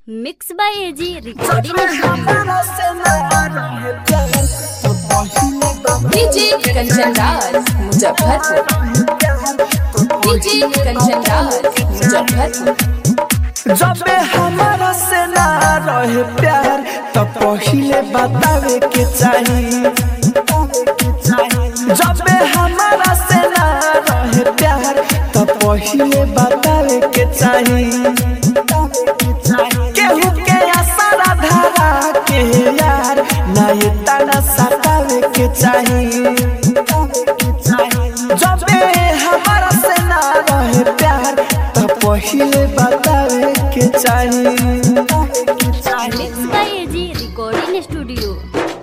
mix by AG recording DJ Kanchan Raj Muzaffarpur DJ Kanchan Raj Muzaffarpur जबे हमारा से ना रहे प्यार तो पहिले बतावे के चाही जबे हमारा से ना रहे प्यार तो पहिले बतावे के चाही केहू के आसारा धारा के यार ना ये तना सतावे के चाही जबे हमारा से ना रहे प्यार तो पहिले बतावे के चाही mix by AG recording studio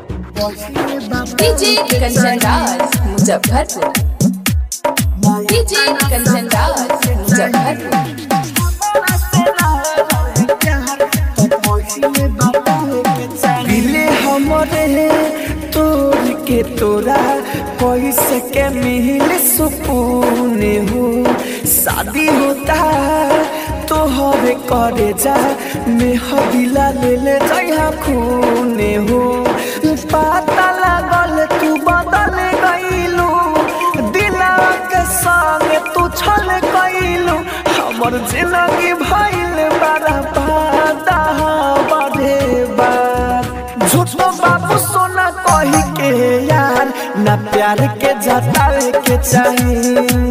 DJ Kanchan Raj Muzaffarpur DJ Kanchan Raj Muzaffarpur दिले हमरे तोर के तोरा कैसे के मिल सुकून हो शादी होता तो हवे करे जा मेहदिला ले ले जइहा खून हो पता लागल तू बदल गईलू दिला के संग तू छल गईलू हमर जिंदगी भइल बड़ा बादा बढ़े बार झूठो बाबू सोना कही के यार ना प्यार के जतावे के चाही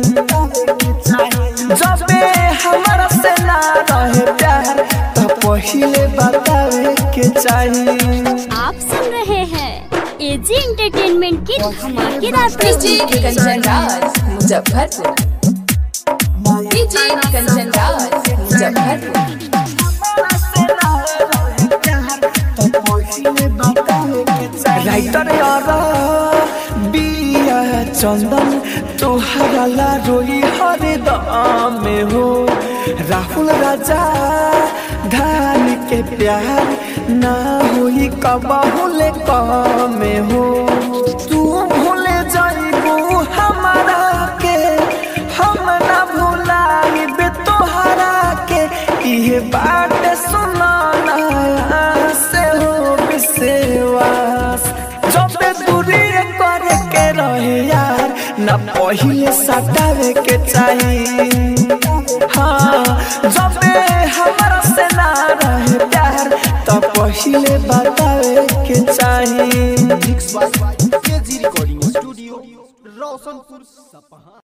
जबे हमारा से ना रहे प्यार तो पहिले बतावे के चाही आप सुन रहे हैं एजी एंटरटेनमेंट की धमाकेदार डीजे प्रस्तुति कंचन राज मुजफ्फरपुर डीजे कंचन राज मुजफ्फरपुर राइटर यार बिया चंदन तोहरा ला रोई हरे दाम में हो राहुल राजा धान के प्यार ना होई कबहुले कम में हो तू भूले जाइबू हमारा के हम ना भुलाइबे तोहरा के इहे बात सुनाना से हो विश्वास जब दूरी करे के रहे यार न पहिले सटावे के चाही हाँ जब हमारा से ना रहे प्यार तो पहिले बतावे के चाही mix by KG recording studio Roshanpur सपहा